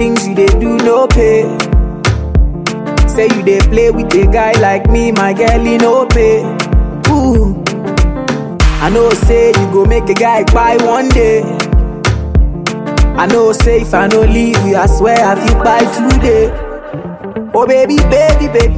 things you dey do no pay. Say you dey play with a guy like me, my girl, he no pay. Ooh. I know say you go make a guy buy one day. I know say if I no leave you, I swear I feel buy today. Oh baby, baby, baby.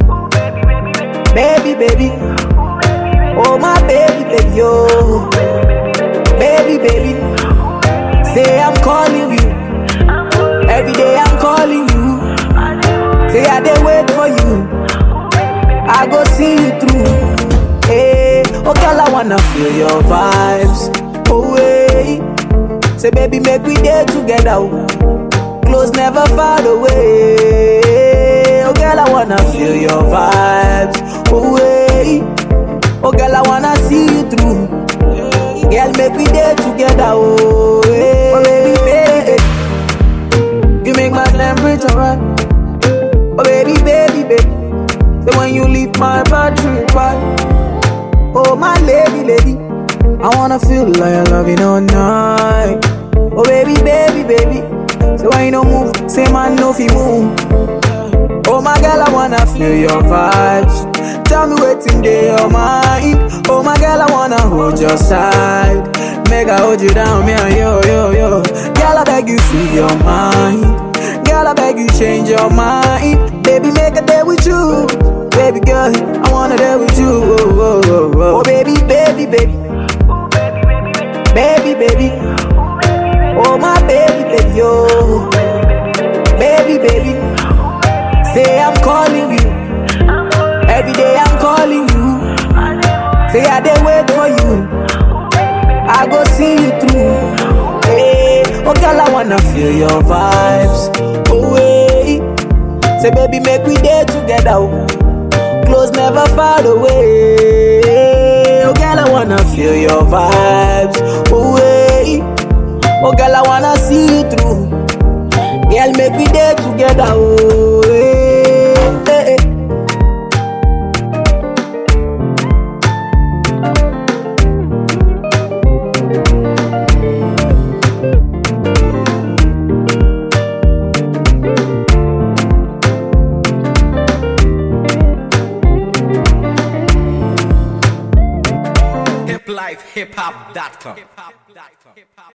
Baby, baby. Oh my baby, baby, yo. Baby, baby. Say I'm calling you. Every day I'm calling you. Say I dey wait for you. I go see you through. Hey, oh girl, I wanna feel your vibes. Oh hey. Say baby, make we day together. oh. Close never far away. Oh girl, I wanna feel your vibes. Oh hey. Oh girl, I wanna see you through. Girl, make we day together. Oh, hey. oh baby, baby. You make my temperature right. Oh baby, baby, baby. Say when you leave my battery right. Oh my lady, lady. I wanna feel like I love you all night. Oh baby, baby, baby. Say when you don't move, say man no fi move. Oh my girl, I wanna feel your vibes. Tell me what's in your mind. Oh my girl, I wanna hold your side. Make I hold you down, me and yo, yo, yo. Girl, I beg you, free your mind. Girl, I beg you, change your mind. Baby, make a day with you. Baby girl, I wanna day with you. Oh, oh, oh, oh. oh baby, baby, baby. Baby, baby. Oh my baby, baby, yo. Baby, baby. Say I'm calling you. Every day I'm calling you. Say I dey wait for you. I go see you through. Hey, oh girl, I wanna feel your vibes. Oh hey. Say baby, make we day together. oh. Close never far away. Oh girl, I wanna feel your vibes. Oh hey. Oh girl, I wanna see you through. Girl, make we day together. Oh hey. hey, hey. hiplifehiphop.com.